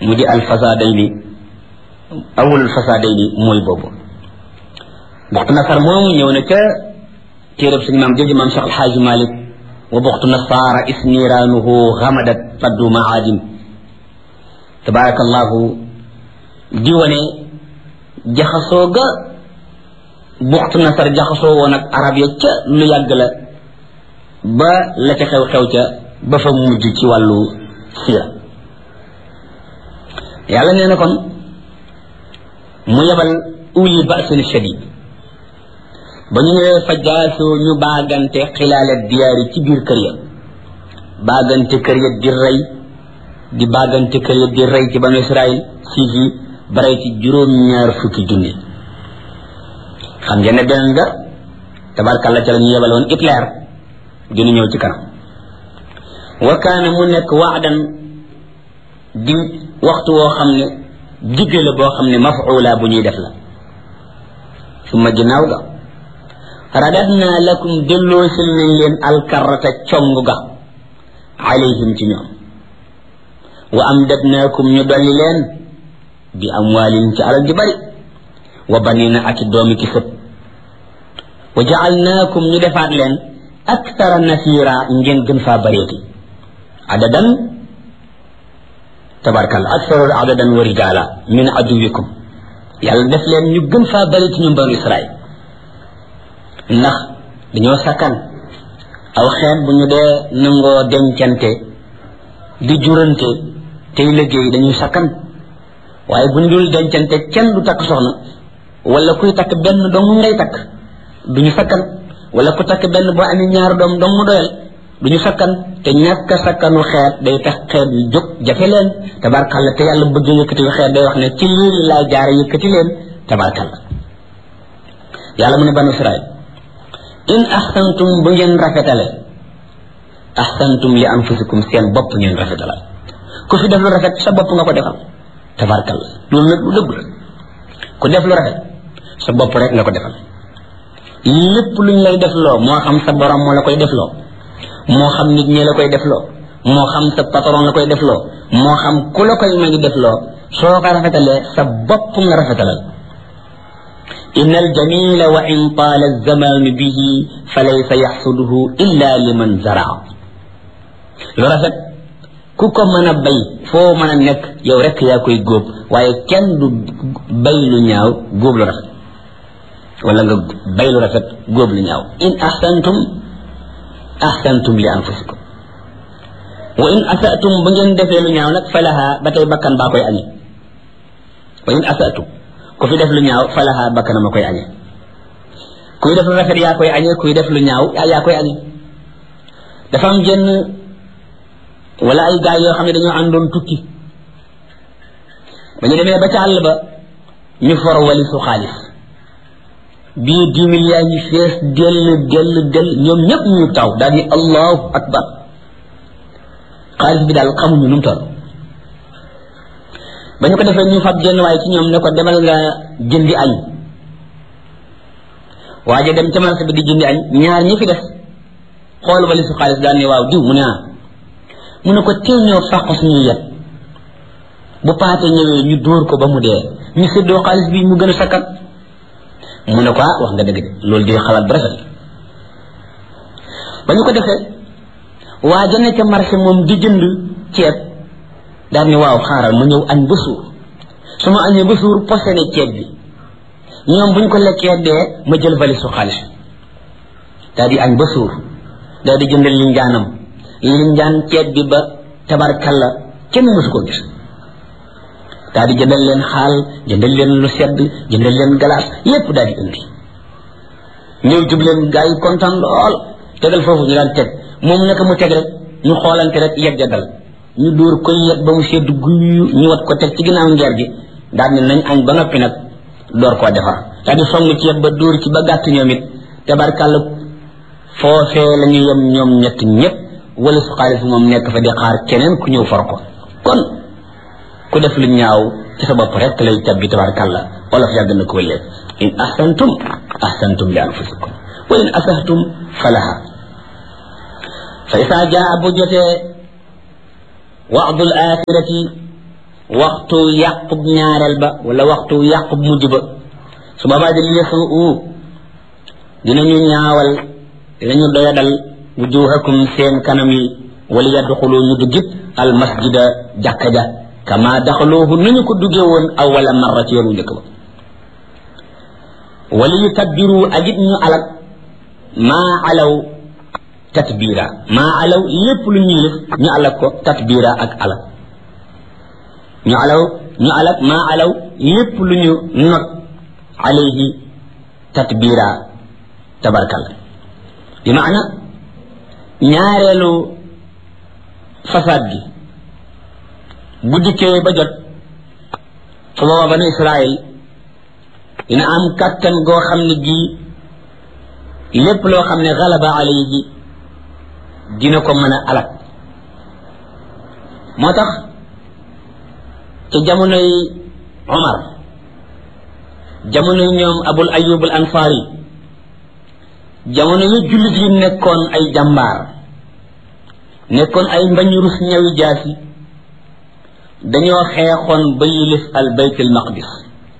mu di alfasadayni awul fasadayni mooy boobu buxtu nasar moomu ñëw na ca téerab suñu maam jooju maam Cheikh Alxaaji Malik wa buxtu nasaara isniiraanuhu xamadat faddu maadin tabarakallahu di wane jaxasoo ga buxtu nasar jaxasoo woon ak arab ya ca lu yàgg la ba la ca xew-xew ca ba fa mujj ci wàllu sira yàlla nee na kon mu yebal uli basin shadid ba ñu ñëwee fa jaasoo ñu baagante xilaale diyaari ci biir kër ya baagante kër ya di rey di baagante kër ya di rey ci banu israil siis yi ba rey ci juróom-ñaar fukki junni xam ngeen ne beneen nga tabarkàlla ca la ñu yebal woon Hitler dina ñëw ci kanam wa kaana mu nekk waadan di waxtu woo xam ne digge la boo xam ne mafuula bu ñuy def la suma ginnaaw ga radadna lakum delloosil nañ leen alkarata cong ga alayhim ci ñoom wa amdadnaakum ñu dolli leen bi amwaalin ci alal ji bari wa banina ak doomi ki sët wa jaalnaakum ñu defaat leen aktara nasira ngeen gën faa bareeti adadan tabarkalla aktaru adadan wa rijaala min aduwikum yàlla def leen ñu gën faa bareeti ñoom banu israil ndax dañoo sakkan aw xeet bu ñu dee nangoo dencante di jurante tey liggéey dañuy sakkan waaye bu ñu dul dencante kenn du takk soxna wala kuy takk benn dong ngay takk duñu sakkan wala ku takk benn boo amee ñaar doom dong mu doyal duñu sakkan te ñàkk a sakkanu xeet day tax xeet yu jóg jafe leen tabarkalla te yàlla bëgg yëkkati xeet day wax ne ci lii laa jaare yëkkati leen tabarkalla yàlla mu ne banu israil in ahsantum bu ngeen rafetale ahsantum li anfusikum seen bopp ngeen rafetale ku fi def lu rafet sa bopp nga ko defal tabarkalla loolu nag lu dëgg la ku def lu rafet sa bopp rek nga ko defal lépp luñ lay def loo moo xam sa borom moo la koy def loo moo xam nit ñi la koy def loo moo xam sa patron la koy def loo moo xam ku la koy ma ngi def loo soo ko rafetalee sa bopp nga rafetalal إن الجميل وإن طال الزمان به فليس يحصده إلا لمن زرع lu rafet ku ko mën a bay foo mën a nekk yow rek yaa koy góob waaye kenn du bay lu ñaaw góob lu rafet wala nga bay lu rafet góob lu ñaaw in ahsantum ahsantum li anfusikum wa in asatum ba ngeen defee lu ñaaw nag falaha ba tey bakkan baa koy añi wa in asatum ku fi def lu ñaaw falaha bakkanam a koy añe kuy def lu rafet yaa koy añe kuy def lu ñaaw yaa koy añe dafa am jenn wala ay gaay yoo xam ne dañoo àndoon tukki ba ñu demee ba ca àll ba ñu for walisu xaalis bii dix mille yaa ngi fees dell dell dell ñoom ñëpp ñu taw daal ni allahu akbar xaalis bi daal xamuñu nu mu toll ba ñu ko defee ñu fab jenn waaye ci ñoom ne ko demal nga jëndi añ waaye dem ca marché bi di jëndi añ ñaar ñi fi des xool wali su xaalis daal ne waaw diw mu ne ah mu ne ko tee ñoo fàq suñuy yet bu paate ñëwee ñu dóor ko ba mu dee ñu séddoo xaalis bi mu gën a sakkat mu ne ko ah wax nga dëgg de loolu di xalaat bu rafet ba ñu ko defee waa jane ca marché moom di jënd ceeb daal ni waaw xaaral ma ñëw añ ba suur su ma añee ba suur posé ne ceeb bi ñoom bu ñu ko lekkee dee ma jël valise su xaalis daal di añ ba suur daal di jëndal linjaanam linjaan ceeb bi ba tabarkalla kenn mësu ko gis daal di jëndal leen xaal jëndal leen lu sedd jëndal leen galaas lépp daal di indi ñëw jub leen gaa yi kontaan lool tegal foofu ñu daan teg moom naka mu teg rek ñu xoolante rek yegg dal ñu dóor koy yet ba mu sedd guyu ñu wat ko teg ci ginnaaw ngeer gi daal ne nañ añ ba noppi nag door koo defar daal di song ceeb ba dóor ci ba gàtt ñoom it tabarkàlla foofee la ñu yem ñoom ñett ñëpp wala su xaalis moom nekk fa di xaar keneen ku ñëw for ko kon ku def lu ñaaw ci sa bopp rek lay tabbi tabarkàlla olof yàgg na ko lépp in ahsantum ahsantum li anfusikum wa in asahtum falaha fa isa jaa bu jotee waadul axirati waxtu yàqub ñaareel ba wala waxtu yàqub mujj ba su boobaa di lesu u dinañu ñaawal dinañu doyadal wujuhakum seen kanam yi wala yadxulu ñu duggit al masjida jàkka ja kama daxaluuhu nañu ko duggee woon awala marra ci yoonu njëkk ba wala yu tabbiru ak it ñu alak maa alaw tatbira maa alaw lépp lu ñuy def ñu alak ko tatbira ak alak ñu alaw ñu alak maa alaw lépp lu ñu not alayhi tatbira tabarkal bi maana ñaareelu fasaad gi bu dikkee ba jot su booba banu israil dina am kàttan goo xam ne gii lépp loo xam ne galaba alayhi dina ko mën a alak moo tax ci jamonoy omar jamonoy ñoom abul ayub al ansari jamono yi jullit yi nekkoon ay jàmbaar nekkoon ay mbañ rus ñawi jaasi dañoo xeexoon ba yilif al bayt al maqdis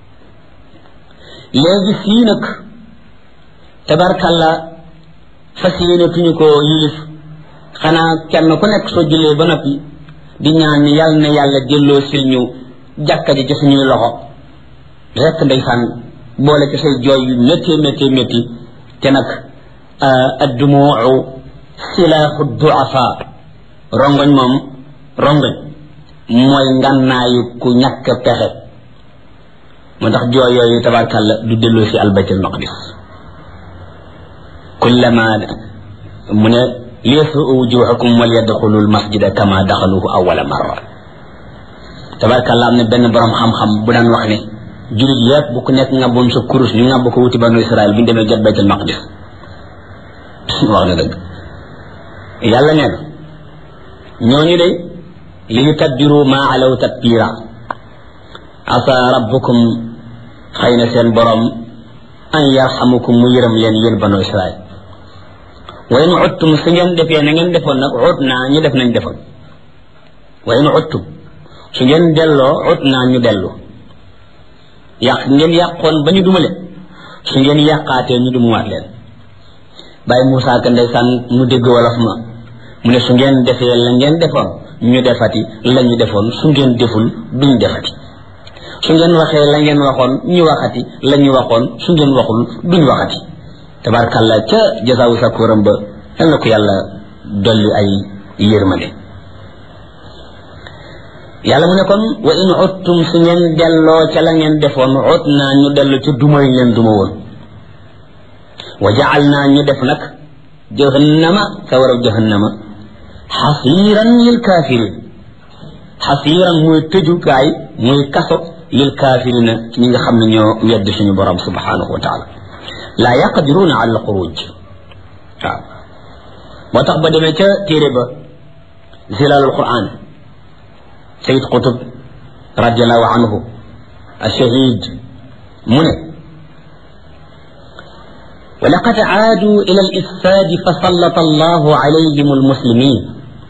léegi fii nag tabarkalla fas yéenatuñu ko yilif xanaa kenn ku nekk soo jëlee ba noppi di ñaan ni yàlla na yàlla delloo sil ñu jàkka ji ci suñuy loxo rekk ndeysaan boole ci say jooy yu métti métti métti te nag addumuu silaaxu duafa rongoñ moom rongoñ mooy ngànnaayu ku ñàkk pexe moo tax jooy yooyu tabarkàlla du delloo si albaytul maqdis kullama mu ne liyasuu wujuhakum wal yadxulu almasjida kama daxaluhu awala marra tabarkàlla am na benn borom xam-xam bu daan wax ne julit yépp bu ku nekk ngàbboon sa kurus ñu ngàbb ko wuti banu israel bu ñu demee jot baytul maqdis wax na dëgg yàlla nee na ñooñu de li ñu tadbiru maa alaw tatbira asa rabbukum xëy na seen borom an yarxamukum mu yërëm leen yéen banu israel wa in uttum su ngeen defee na ngeen defoon nag ut naa ñu def nañ defoon wa in uttum su ngeen delloo ut naa ñu dellu yàq ngeen yàqoon ba ñu dumale su ngeen yàqaatee ñu dumuwaat leen bàyyi Moussa ka ndeysaan mu dégg wolof ma mu ne su ngeen defee la ngeen defoon ñu defati la ñu defoon su ngeen deful duñ defati su ngeen waxee la ngeen waxoon ñu waxati la ñu waxoon su ngeen waxul duñ waxati tabarkalla ca jasaawu sakkuram ba yal na ko yàlla dolli ay yërmande yàlla mu ne kon wa in uttum su ngeen delloo ca la ngeen defoon ut naa ñu dellu ca duma yi leen duma woon wa jacal naa ñu def nag jahannama sawaraw jahannama xasiiran lil kaafirin xasiiran muy tëjukaay muy kaso lil kaafirina ñi nga xam ne ñoo wedd suñu borom subhanahu wa taala laa yaqdiruuna ala alxuruj waaw moo tax ba demee ca téere ba zilalul quran sayid qutub radiallahu anhu ashahid mu ne ولقد عادوا إلى الإفساد فسلط الله عليهم المسلمين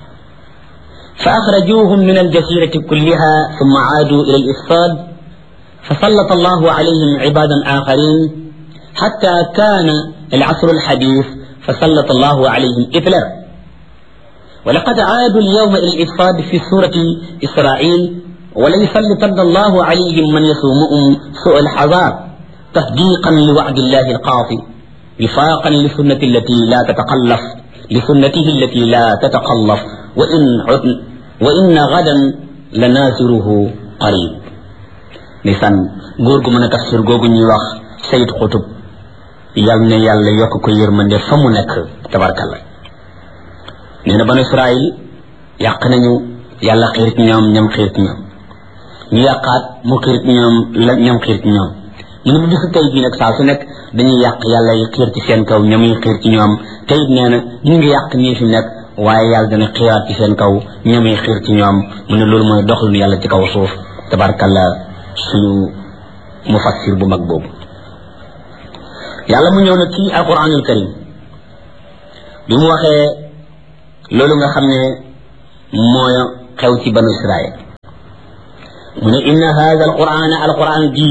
فأخرجوهم من الجزيرة كلها ثم عادوا إلى الإفساد فسلط الله عليهم عبادا آخرين حتى كان العصر الحديث فسلط الله عليهم إثلا ولقد عادوا اليوم إلى الإفساد في سورة إسرائيل وليسلطن الله عليهم من يسومهم سوء الحذار تصديقا لوعد الله القاطع وفاقا لسنة التي لا تتقلف لسنته التي لا تتقلف وإن عدن وإن غدا لنازره قريب nisan góor gu mën a tafsir googu ñuy wax sayid xutub yal na yàlla yokk ko yërmande fa mu nekk tabarkalla nee na banu israil yàq nañu yàlla xiir ci ñoom ñam xiir ci ñoom ñu yàqaat mu xiir ci ñoom la ñam xiir ci ñoom mu ne bu bisu tey bii nag saa su nekk dañuy yàq yàlla yi xiir ci seen kaw ñamuy xiir ci ñoom te it nee na ñu ngi yàq ñii fi nekk waaye yàlla dana xiiraat ci seen kaw ñamuy xiir ci ñoom mu ne loolu mooy doxalinu yàlla ci kaw suuf tabarkalla suñu mufassir bu mag boobu yàlla mu ñëw nag ci alquranul karim bi mu waxee loolu nga xam ne mooy xew ci banu israel mu ne inna hada alquran alquran jii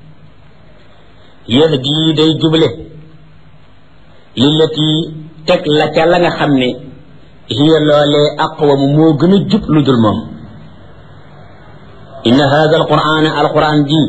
yahdi day juble lillati teg la ca la nga xam ne hiya loolee aqwamu moo gën a jub lu dul moom inna hada alquran alquran ji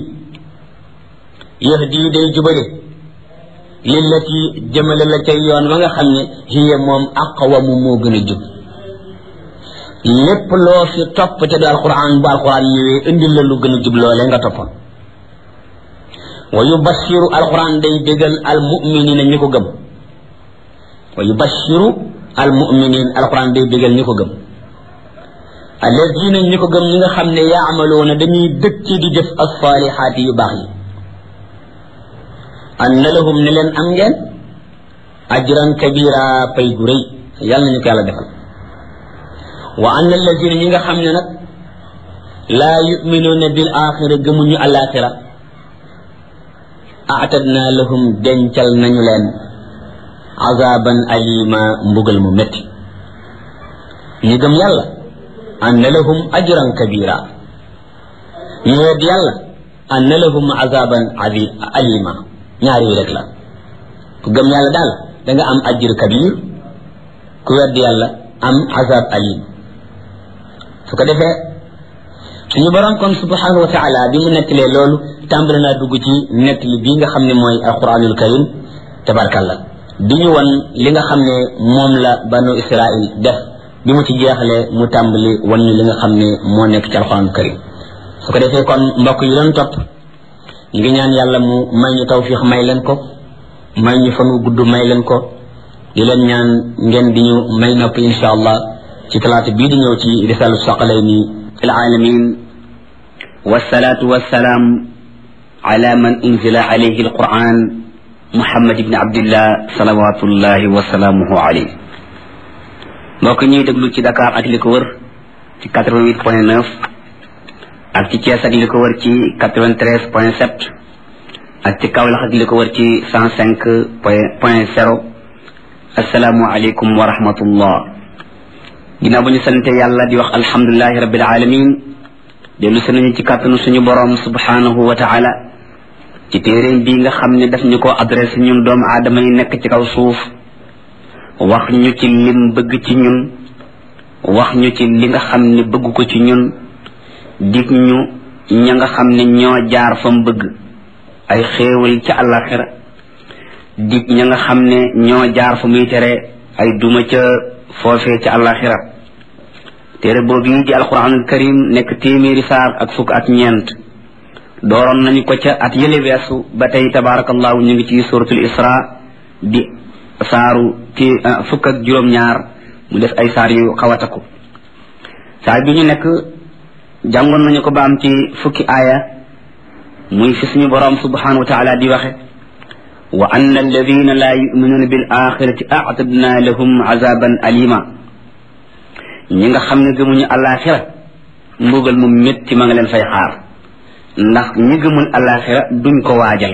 yahdi day jubale lillati jëmale la ca yoon wa nga xam ne hiya moom aqwamu moo gën a jub lépp loo fi topp te du alquran bu alquran ñëwee indil la lu gën a jub loolee nga toppoon wa yubashiru alquran day bégal almuminina ñi ko gëm wa yubashiru almuminin alquran day bégal ñi ko gëm alladina ñi ko gëm ñi nga xam ne yaamaluuna dañuy dëkk di def alsalihaati yu baax yi anna lahum ne leen am ngeen ajran kabira pay gu rëy yàlla nañu ko yàlla defal wa anna alladina ñi nga xam ne nag laa yuminuuna bil axira gëmuñu alaxira aatadna lahum dencal nañu leen azaban alima mbugal mu métti ñi gëm yàlla anna lahum ajran kabira ñu wedd yàlla anna lahum azaban adi alima ñaar yi rek la ku gëm yàlla daal da nga am ajr kabir ku wedd yàlla am azab alim su ko defee suñu borom kon subhanahu wa taala bi mu nettalee loolu tàmbali naa dugg ci nettali bii nga xam ne mooy alquranul karim tabarkalla di ñu wan li nga xam ne moom la banu israil def bi mu ci jeexalee mu tàmbali wan ñu li nga xam ne moo nekk ci alquranul karim su ko defee kon mbokk yi doon topp ñu ngi ñaan yàlla mu may ñu tawfiix may leen ko may ñu fan wu gudd may leen ko di leen ñaan ngeen di ñu may nopp insha allah ci talaata bii di ñëw ci risalu saqalayni العالمين والصلاة والسلام على من أنزل عليه القرآن محمد بن عبد الله صلوات الله وسلامه عليه mbokk ñuy déglu ci Dakar ak li ko wër ci 88 point 9 ak ci Thiès ak li ko wër ci 93 point 7 ak ci Kaolack ak li ko wër ci 105 point point 0 asalaamu aleykum wa rahmatullah ginnaaw ba ñu sante yàlla di wax alhamdulilahi rabbil alamin dellu si nañu ci kàttanu suñu borom subhanahu wa taala ci téeréem bii nga xam ne daf ñu ko adressé ñun doomu aadama yi nekk ci kaw suuf wax ñu ci lim bëgg ci ñun wax ñu ci li nga xam ne bëgg ko ci ñun dig ñu ña nga xam ne ñoo jaar fa mu bëgg ay xéewal ca àllaxira dig ña nga xam ne ñoo jaar fa muy tere ay duma ca foofee ca àllaxira téere boobu yi di alquranul karim nekk téeméeri saar ak fukk ak ñeent dooroon nañu ko ca at yële weesu ba tey tabarakallahu ñu ngi ci suratul isra di saaru ti fukk ak juróom-ñaar mu def ay saar yu xawataku saar bi ñu nekk jàngoon nañu ko ba am ci fukki aaya muy fi suñu boroom subhanahu wa taala di waxe wa anna alladina la yuminuuna bil axirati aatadna lahum azaban alima ñi nga xam ne gëmuñu alaxira mbugal mu métti ma nga leen fay xaar ndax ñi gëmul alaxira duñ ko waajal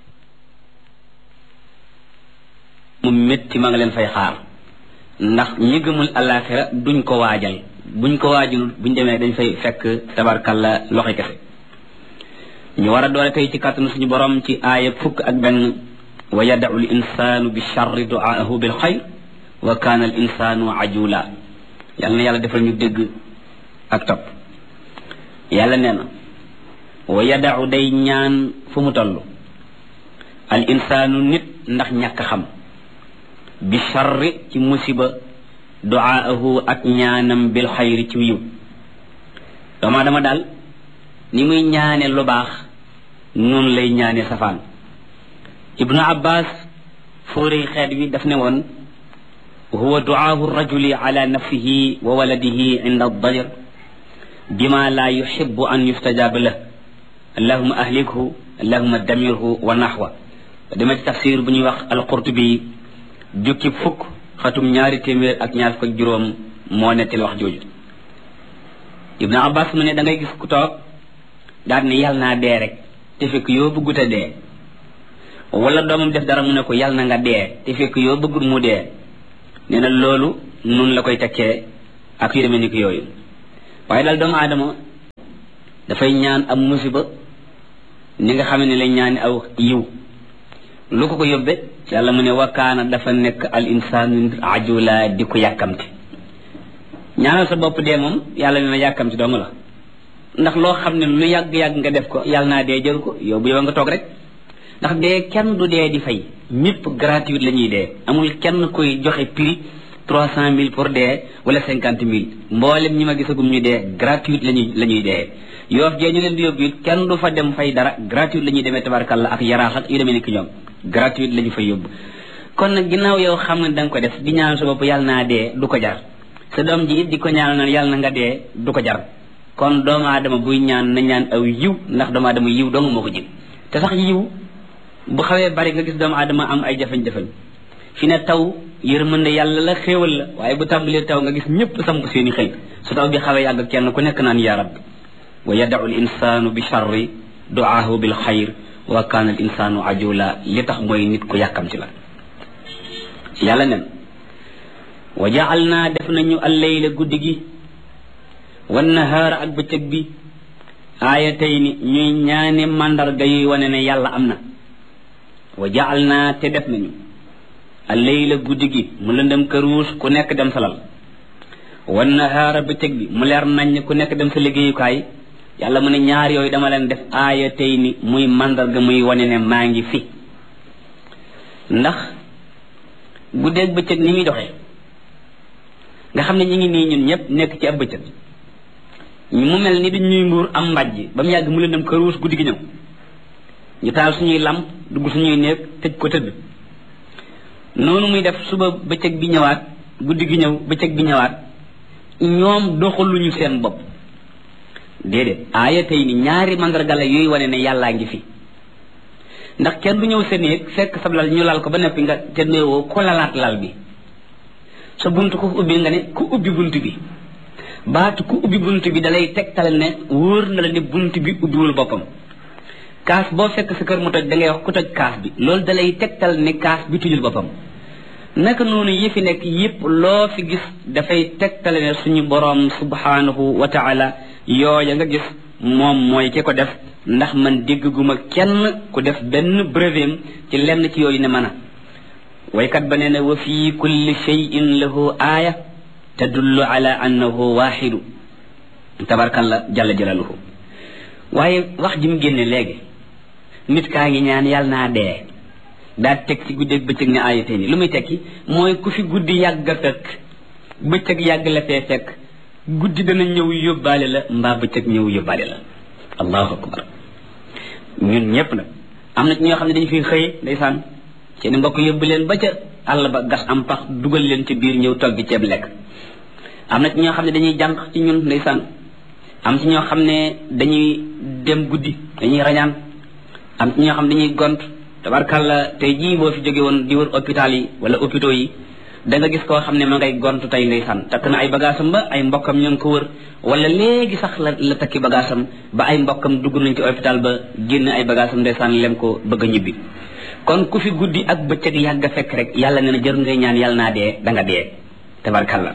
mu métti ma nga leen fay xaar ndax ñi gëmul alaxira duñ ko waajal buñ ko waajul buñ demee dañ fay fekk tabarkalla loxo kese ñu war a doole tey ci kàttanu suñu borom ci aaya fukk ak benn wa yadau l insanu bi charri duaahu bil xayr wa kaana al insanu ajula yàlla na yàlla defal ñu dégg ak topp yàlla nee na wa yadau day ñaan fu mu toll al insaanu nit ndax ñàkk xam bi charri ci musiba duaahu ak ñaanam bil xayri ci yiw doomaa dama daal ni muy ñaane lu baax noonu lay ñaane safaan ibnu abbas fóorey xeet wi daf ne woon huwa duaahu rajuli ala nafsihi wa waladihi inda dajar bima la yuxibu an yustajaaba lah allahuma ahlikhu allahuma damirhu wa naxwa dama ci tafsir bu ñuy wax alqurtubi jukki fukk xatum ñaari téeméer ak ñaar fukk juróom moo nettil wax jooju ibnu abbas mu ne da ngay gis ku toog daal ne yàlla naa dee rek te fekk yoo bëggut a dee wala doomam def dara mu ne ko yàlla na nga dee te fekk yoo bëggut mu dee nee na loolu nun la koy tekkee ak yu demee ni ko yooyu waaye daal doomu aadama dafay ñaan am musiba ni nga xam ne la ñaani aw yiw lu ko ko yóbbe yàlla mu ne wakkaana dafa nekk al insaanu ajula di ko yàkkamti ñaanal sa bopp dee moom yàlla ne na yàkkamti dong la ndax loo xam ne lu yàgg-yàgg nga def ko yàlla naa dee jël ko yow bu yow nga toog rek ndax dee kenn du dee di fay ñëpp gratuite la ñuy dee amul kenn koy joxe prix trois cent mille pour dee wala cinquante mille mboolem ñi ma gisagum ñu dee gratuite lañuy la ñuy dee yoof jee ñu leen di yóbbu it kenn du fa dem fay dara gratuite la ñuy demee tabarkalla ak yaraax ak yu demee ni ki ñoom gratuite la ñu fay yóbbu kon nag ginnaaw yow xam ne da nga ko def di ñaan sa bopp yàlla naa dee du ko jar sa doom ji it di ko ñaan na yàlla na nga dee du ko jar kon doomu aadama buy ñaan na ñaan aw yiw ndax doomu aadama yiw dong moo ko jig te sax yiw bu xawee bari nga gis doomu aadama am ay jafe-jafe fi ne taw yërmande yàlla la xéewal la waaye bu tàmbalee taw nga gis ñëpp samp seeni xëy su taw bi xawee yàgg kenn ku nekk naan yaa rabbi wa yadau l insanu bi charri duaahu bil xayr wa kaana al insanu ajula li tax mooy nit ku yàkkam ci la yàlla nen wa jaal naa def nañu alleyla guddi gi wan nahaara ak bëccëg bi aayatay ni ñuy ñaani màndarga yuy wane ne yàlla am na wa jaal naa te def nañu alleyla guddi gi mu lëndëm këruus ku nekk dem salal wan nahaara bëccëg bi mu leer nañ ku nekk dem sa liggéeyukaay yàlla mu ne ñaar yooyu dama leen def aayatay ni muy màndarga muy wane ne maa ngi fi ndax guddeeg bëccëg ni muy doxee nga xam ne ñu ngi nii ñun ñëpp nekk ci ab bëccëg mu mel ni dañ ñuy mbuur am mbàjj ba mu yàgg mu leen dem këruus guddi gi ñëw ñu taal suñuy lamp dugg suñuy néeg tëj ko tëdd noonu muy def suba bëccëg bi ñëwaat guddi gi ñëw bëccëg bi ñëwaat ñoom doxaluñu seen bopp déedéet aaya tey ni ñaari mandarga la yooyu wane ne yàllaa ngi fi ndax kenn du ñëw sa néeg fekk sa lal ñu lal ko ba noppi nga te néewoo ko lalaat lal bi sa bunt ku ubbi nga ne ku ubbi bunt bi baatu ku ubbi bunt bi dalay tegtal ne wóor na la ne bunt bi ubbiwul boppam kaas boo fekk sa kër mu toj da ngay wax ku toj kaas bi loolu dalay tegtal ne kaas bi tujul boppam naka noonu yi fi nekk yépp loo fi gis dafay tegtale ne suñu boroom subhanahu wa taala yooya nga gis moom mooy ki ko def ndax man dégguma kenn ku def benn brevet ci lenn ci yooyu ne mën a waykat ba nee na wa fi kulli cheyin lahu aaya tadullu ala annahu waxidu tabarkalla jalla jalaluhu waaye wax ji mu génne léegi nit kaa ngi ñaan yàlla naa dee daa teg ci guddeeg bëccëg ne aayatee ni lu muy tekki mooy ku fi guddi yàgg a fekk bëccëg yàgg la fee fekk guddi dana ñëw yóbbaale la mbaa bëccëg ñëw yóbbaale la allahu akbar ñun ñëpp nag am na ci ñoo xam ne dañu fi xëye ndeysaan seeni mbokk yóbbu leen ba ca àll ba gas am pax dugal leen ci biir ñëw togg ceeb lekk am na ci ñoo xam ne dañuy jànq ci ñun ndeysaan am ci ñoo xam ne dañuy dem guddi dañuy rañaan am ci ñoo xam ne dañuy gont tabarkàlla tey jii boo fi jóge woon di wër hôpital yi wala hôpitaux yi da nga gis koo xam ne ma ngay gont tey ndeysaan takk na ay bagaasam ba ay mbokkam ñoo ngi ko wër wala léegi sax la la takki bagaasam ba ay mbokkam dugg nañ ci hôpital ba génn ay bagaasam ndeysaan lem ko bëgg a ñibbi kon ku fi guddi ak bëccëg yàgg a fekk rek yàlla nee na jër ngay ñaan yàlla naa dee da nga dee tabarkàlla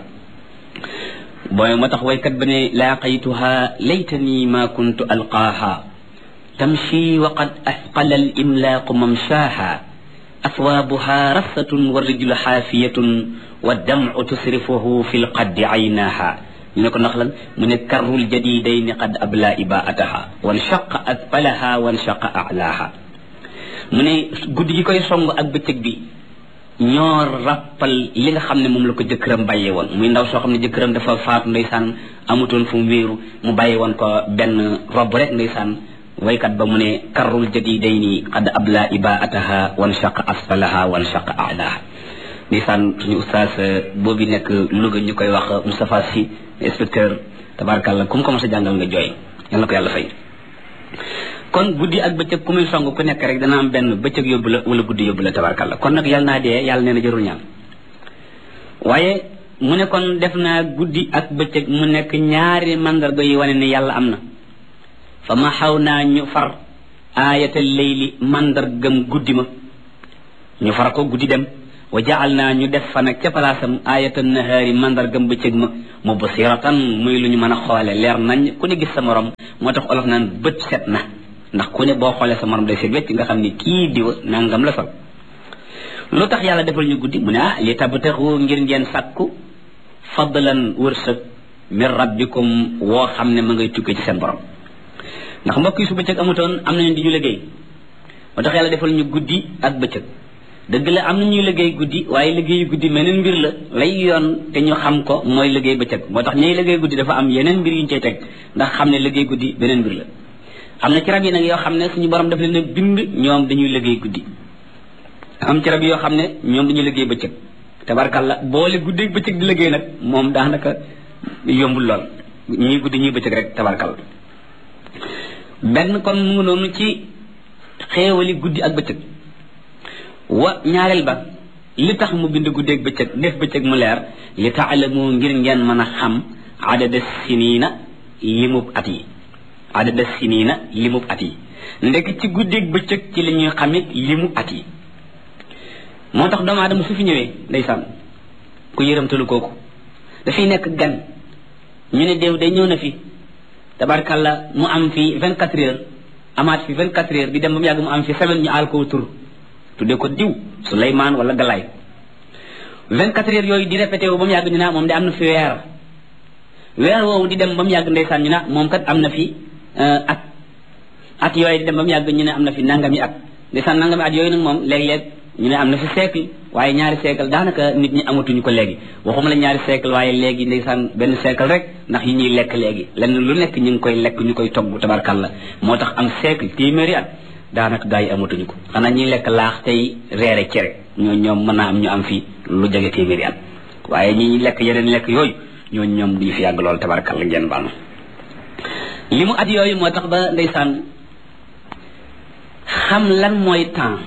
booy moo tax waykat ba ne laaqaytuha laytani ma kuntu alqaaha tamshi wa qad asqala al imlaaqu mamshaaha aswaabuha rassatun wa rijlu xaafiyatun wa damcu tusrifuhu fi lqaddi aynaaha ñu ne ko ndax lan mu ne karrul jadidayni qad abla ibaataha wanshaqa asfalaha wanshaqa alaaha mu ne guddi gi koy song ak bëccëg bi ñoo rappal li nga xam ne moom la ko jëkkëram bàyyee woon muy ndaw soo xam ne jëkkëram dafa faatu ndeysaan amutoon fu mu wéeru mu bàyyee woon ko benn rob rek ndeysaan waykat ba mu ne karrul jadidayni qad abla ibaataha wanshaqa asfalaha wanshaqa alaha ndeysaan suñu ustaas boobu nekk Louga ñu koy wax Moustapha Sy inspecteur tabarakallah ku mu ko mos a jàngal nga jooy yal na ko yàlla fay kon guddi ak bëccëg ku muy song ku nekk rek dana am benn bëccëg yóbbu la wala guddi yóbbu la tabarkalla kon nag yàlla naa dee yàlla nee na jarul ñaan waaye mu ne kon def naa guddi ak bëccëg mu nekk ñaari mandarga yi wane ne yàlla am na fa ma xaw naa ñu far aayatal layli mandargam guddi ma ñu far ko guddi dem wa jaal naa ñu def fa nag ca palaasam aayatal nahaari mandargam bëccëg ma mu basiratan muy lu ñu mën a xoole leer nañ ku ne gis sa morom moo tax olof naan bët set na ndax ku ne boo xoolee sa morom day set wecc nga xam ne kii diwa nangam la sol lu tax yàlla defal ñu guddi mu ne ah li tabtaxu ngir ngeen sàkku fadlan wërsëg min rabbikum woo xam ne ma ngay tukkee ci seen borom ndax mbokk yi su bëccëg amutoon am nañu di ñu liggéey moo tax yàlla defal ñu guddi ak bëccëg dëgg la am na ñuy liggéey guddi waaye liggéeyu guddi meneen mbir la lay yoon te ñu xam ko mooy liggéey bëccëg moo tax ñuy liggéey guddi dafa am yeneen mbir yu ñu cay teg ndax xam ne liggéey guddi beneen mbir la am na ci rab yi nag yoo xam ne suñu borom daf leen a bind ñoom dañuy liggéey guddi am ci rab yoo xam ne ñoom dañuy liggéey bëccëg tabarkalla boole guddi ak bëccëg di liggéey nag moom daanaka yombul lool ñuy guddi ñuy bëccëg rek tabarkalla benn kon mu ngi noonu ci xéewali guddi ak bëccëg wa ñaareel ba li tax mu bind guddi ak bëccëg def bëccëg mu leer li taalamu ngir ngeen mën a xam adada siniina limub at yi adada siniina limub at yi ndek ci guddi ak bëccëg ci la ñuy xamit limub at yi moo tax doomu aadama su fi ñëwee ndeysaan ku yëramtalu kooku dafay nekk gan ñu ne déew day ñëw na fi tabarkalla mu am fi vingt quatre heures amaat fi vingt quatre heures di dem ba mu yàgg mu am fi semaine ñu aal ko tur tuddee ko diw Souleymane wala Galaay vingt quatre heures yooyu di répété wu ba mu yàgg ñu ne moom de am na fi weer weer woowu di dem ba mu yàgg ndeysaan ñu ne moom kat am na fi at at yooyu di dem ba mu yàgg ñu ne am na fi nangami at ndeysaan nangami at yooyu nag moom léeg-léeg ñu ne am na fi siècle waaye ñaari siècle daanaka nit ñi amatuñu ko léegi waxuma la ñaari siècle waaye léegi ndeysaan benn siècle rek ndax yi ñuy lekk léegi lenn lu nekk ñu ngi koy lekk ñu koy togg tabarkalla moo tax am siècle téeméeri at daanaka gaa yi amatuñu ko xanaa ñuy lekk laax tey reere cere ñoo ñoom mën naa am ñu am fi lu jege téeméeri at waaye ñi ñuy lekk yeneen lekk yooyu ñooñu ñoom duñu fi yàgg lool tabarkalla ngeen baal li mu at yooyu moo tax ba ndeysaan xam lan mooy temps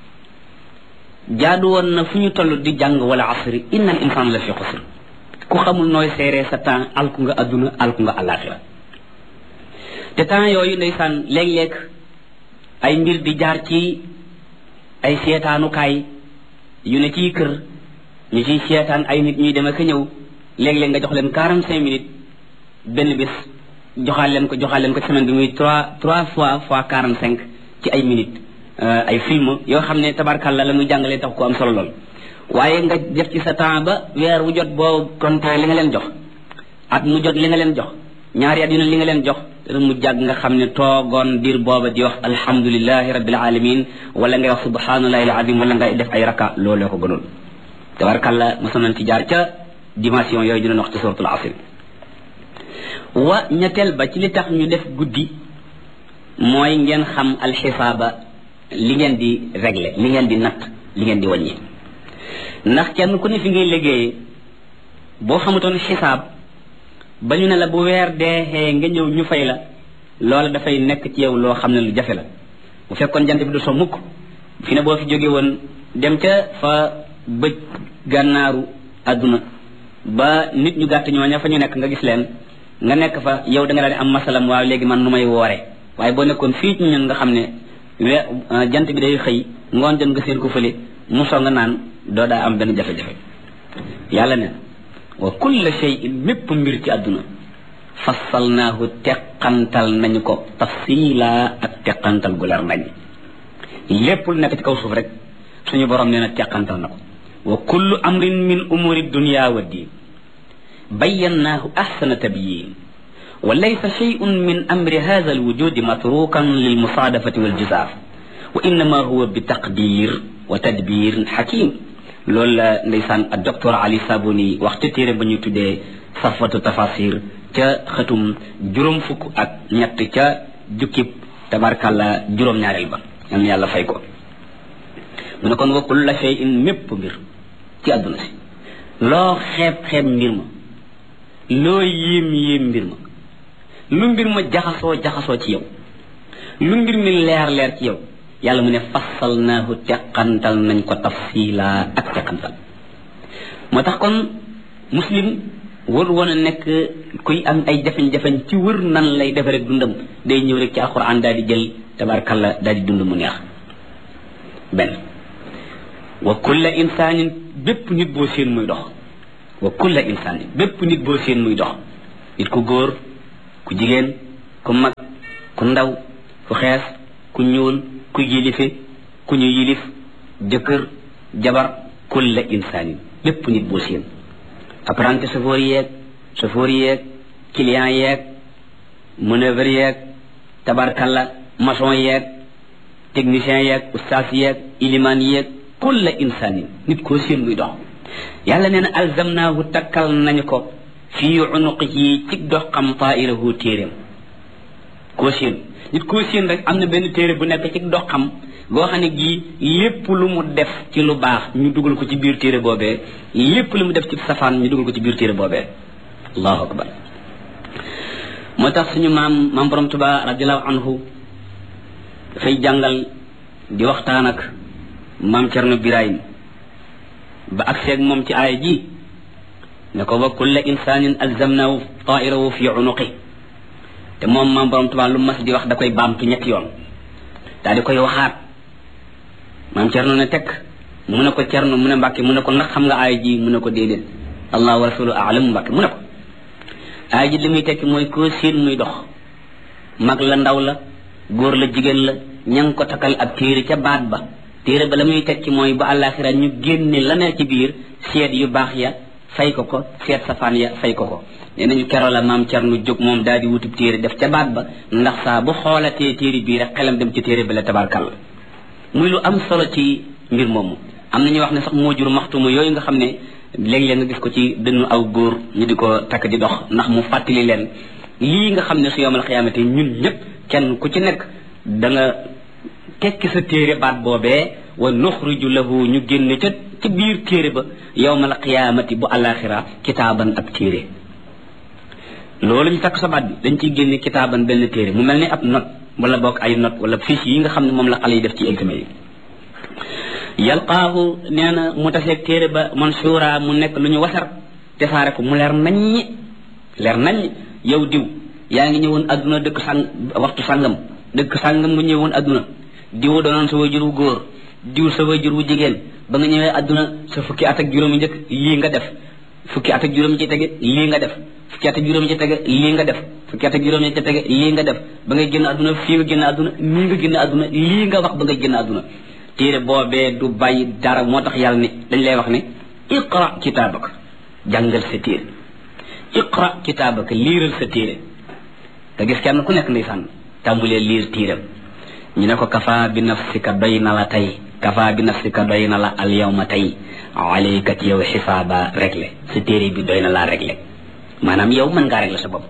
jaadu woon na fu ñu toll di jàng wala asri inna al insaan la fi xusr ku xamul nooy seeree sa temps alku nga adduna alku nga alaxira te temps yooyu ndeysaan léeg-léeg ay mbir di jaar ci ay seetaanukaay yu ne ciy kër ñu ciy seetaan ay nit ñuy dem ak ñëw léeg-léeg nga jox leen quarante cinq minutes benn bis joxaal leen ko joxaal leen ko semaine bi muy trois trois fois fois quarante cinq ci ay minutes ay film yoo xam ne tabarkalla la muy jàngalee tax ko am solo lool waaye nga def ci sa temps ba weer wu jot boo compté li nga leen jox at mu jot li nga leen jox ñaari at yu ne li nga leen jox dana mu jàgg nga xam ne toogoon diir booba di wax alhamdulilahi rabbil alamin wala ngay wax subhanallahi alazim wala ngay def ay raka looloo ko gënoon tabarkalla mosoon nañ ci jaar ca dimension yooyu dina wax ci suratul asr wa ñetteel ba ci li tax ñu def guddi mooy ngeen xam alxisaaba li ngeen di régler li ngeen di natt li ngeen di wàññi ndax kenn ku ne fi ngay liggéeyee boo xamutoon xisaab ba ñu ne la bu weer deexee nga ñëw ñu fay la loola dafay nekk ci yow loo xam ne lu jafe la bu fekkoon jant bi du so mukk fi ne boo fi jóge woon dem ca fa bëj gànnaaru àdduna ba nit ñu gàtt ñooña fa ñu nekk nga gis leen nga nekk fa yow da nga daal di am masalam waaw léegi man nu may woore waaye boo nekkoon fii ci ñun nga xam ne we jant bi day xëy ngoon jot nga seen ko fële mu soo nga naan doo daa am benn jafe-jafe yàlla ne wa kulla shay'in mépp mbir ci àdduna fassalnaahu teqantal nañu ko tafsila ak teqantal gu leer nañ lépp lu nekk ci kaw suuf rek suñu borom nee na teqantal na ko wa kullu amrin min umuri dunya wa diin bayyannaahu ahsana tabyin wa laysa shay'un min amri hadha alwujudi matrukan lilmusaadafati waljizaaf wa innama huwa bi taqdir wa tadbir hakim loolu la ndeysaan ak docteur Ali Sabuni wax ca téere ba ñu tuddee safatu tafasir ca xëtum juróom fukk ak ñett ca jukkib tabarkàlla juróom-ñaareel ba yal na yàlla fay ko mu ne kon wa kulla shay'in mépp mbir ci àdduna si loo xeeb xeeb mbir ma loo yéem yéem mbir ma lu mbir ma jaxasoo jaxasoo ci yow lu mbir mi leer leer ci yow yàlla mu ne fassalnaahu teqantal nañ ko tafsila ak teqantal moo tax kon muslim wër woon a nekk kuy am ay jafe-jafe ci wër nan lay defe rek dundam day ñëw rek ci alquran daal di jël tabarkalla daal di dund mu neex benn wa kulla insaanin bépp nit boo seen muy dox wa kulla insaanin bépp nit boo seen muy dox nit ku góor ku jigéen ku mag ku ndaw ku xees ku ñuul ku yilife ku ñu yilif jëkkër jabar kulla insaanin lépp nit boo seen apprenti chauffeur yeeg chauffeur yeeg client yeeg manœuvre yeeg tabarkalla maçon yeeg technicien yeeg ustaas yeeg ilimaan yeeg kulla insaanin nit koo seen muy dox yàlla nee na alzamnaahu takkal nañu ko fii unuqihi ci dox xam taa'irahu téeréem koo seen nit koo seen rek am na benn téere bu nekk ci dox xam boo xam ne gii lépp lu mu def ci lu baax ñu dugal ko ci biir téere boobee lépp lu mu def ci safaan ñu dugal ko ci biir téere boobee allahu akbar moo tax suñu maam maam borom tuba radiallahu anhu dafay jàngal di waxtaan ak maam cerno birahim ba ak seeg moom ci aaya ji ne ko wa kulla insanin alzamnahu tairahu fi unuqi te moom maam borom tuba lu mas di wax da koy baamtu ñetti yoon daal di koy waxaat maam cerno ne tekk mu ne ko cerno mu ne mbàkke mu ne ko ndax xam nga aaya ji mu ne ko déedéet allah wa rasulu alam mbàkke mu ne ko aaya ji li muy tekki mooy koo seen muy dox mag la ndaw la góor la jigéen la ña ngi ko takkal ab téere ca baat ba téere ba la muy tekki mooy ba àllaaxira ñu génne la ne ci biir seet yu baax ya fay ko ko seet safaan ya fay ko ko nee nañu keroo la maam cerno jóg moom daal di wutub téere def ca baat ba ndax saa bu xoolatee téere bii rek xelam dem ci téere bi la tabarkal muy lu am solo ci mbir moomu am na ñuy wax ne sax moo jur maxtumu yooyu nga xam ne léeg-léeg nga gis ko ci dënnu aw góor ñu di ko takk di dox ndax mu fàttali leen lii nga xam ne su yowmal xiyaamate ñun ñëpp kenn ku ci nekk da nga tekki sa téere baat boobee wa nuxriju lahu ñu génne ca ci biir téere ba yowmal xiyaamati bu alaxira kitaaban ab téere loolu ñu takk sa baat bi dañ ciy génne kitaaban benn téere mu mel ni ab note wala bokk ay note wala fiche yi nga xam ne moom la xale yi def ci examen yi yalqaahu nee na mu taseeg téere ba mansuura mu nekk lu ñu wasar defaare ko mu leer naññi leer naññ yow diw yaa ngi ñëwoon adduna dëkk sang waxtu sangam dëkk sangam nga ñëwoon adduna diw doonoon sa wajur wu góor diw sa wajur wu jigéen ba nga ñëwee adduna sa fukki at ak juróomi njëkk lii nga def fukki at ak juróomi ci tege lii nga def fukki at ak juróomi ci tege lii nga def fukki at ak juróomi ci tege lii nga def ba ngay génn adduna fii nga génn adduna nii nga génn adduna lii nga wax ba ngay génn adduna téere boobee du bàyyi dara moo tax yàlla ni dañ lay wax ne iqra kitaabaka jàngal sa téere iqra kitaabaka liiral sa téere nga gis kenn ku nekk ndeysaan tàmbulee liir téeram ñu ne ko kafa bi nafsika doy na la tey kafa bi nafsika doy na la al yawma tey alayka ci yow xisaaba réglé sa téere bi doy na laa réglé maanaam yow mën ngaa réglé sa bopp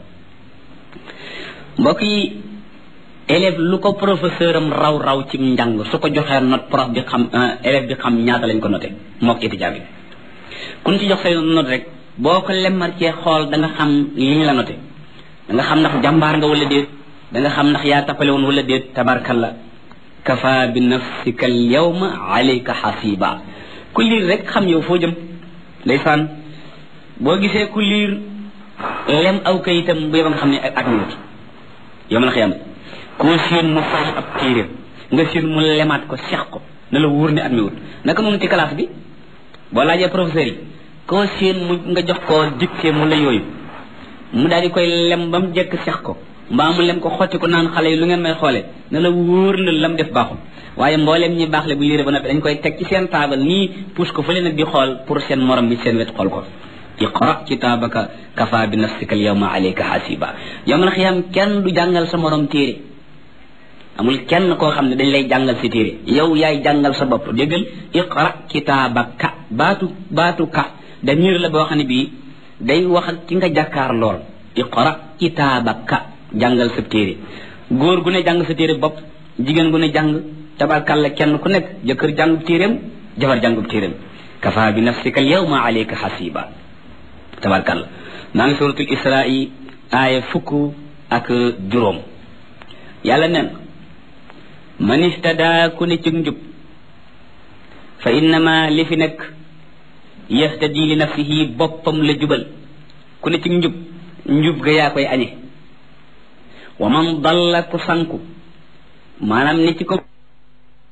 mbokk yi élève lu ko professeur am raw raw ci njàng su ko joxee note prof bi xam élève bi xam ñaata lañ ko noté mook étudiant bi kun ci jox say note rek boo ko lemmar cee xool da nga xam li ñu la noté da nga xam ndax jàmbaar nga wala déet da nga xam ndax yaa tappale woon wala déet tabarkalla kafa bi nafsika al yawma alayka xasiba ku liir rek xam yow foo jëm ndeysaan boo gisee ku liir lem aw kayitam bu yeba nga xam ne ak minut yow ma la xiyam koo seen mu fay ab téeréem nga seen mu lemaat ko seex ko na la wóor ne at mi wut naka noonu ci classe bi boo laajee professeur yi koo seen mu nga jox ko dicté mu la yooyu mu daal di koy lem ba mu jekk seex ko mbaa mu lem ko xotti ko naan xale yi lu ngeen may xoole na la wóor na lam def baaxul waaye mbooleem ñi baax le bu liire ba noppi dañ koy teg ci seen taabal nii pousse ko fële nag di xool pour seen morom bi seen wet xool ko iqra kitaabaka kafa bi nafsika al yawma alayka hasiba yawmal xiyaam kenn du jàngal sa morom téere amul kenn koo xam ne dañ lay jàngal si téere yow yaay jàngal sa bopp déggal iqra kitaabaka baatu baatu ka damir la boo xam ne bii day wax ak ki nga jàkkaar lool iqra kitaabaka jàngal sa téere góor gu ne jàng sa téere bopp jigéen gu ne jàng tabarkalla kenn ku nekk jëkkër jàngub téeréem jabar jàngub téeréem kafa bi nafsika al yawma alayka hasiba tabarkalla maa ngi suratul israi aaya fukk ak juróom yàlla nen man istada ku ne ci njub fa innama li fi nekk yahtadi li nafsihi boppam la jubal ku ne ci njub njub ga yaa koy añe wa man dalla ku sanku maanaam ni ci ko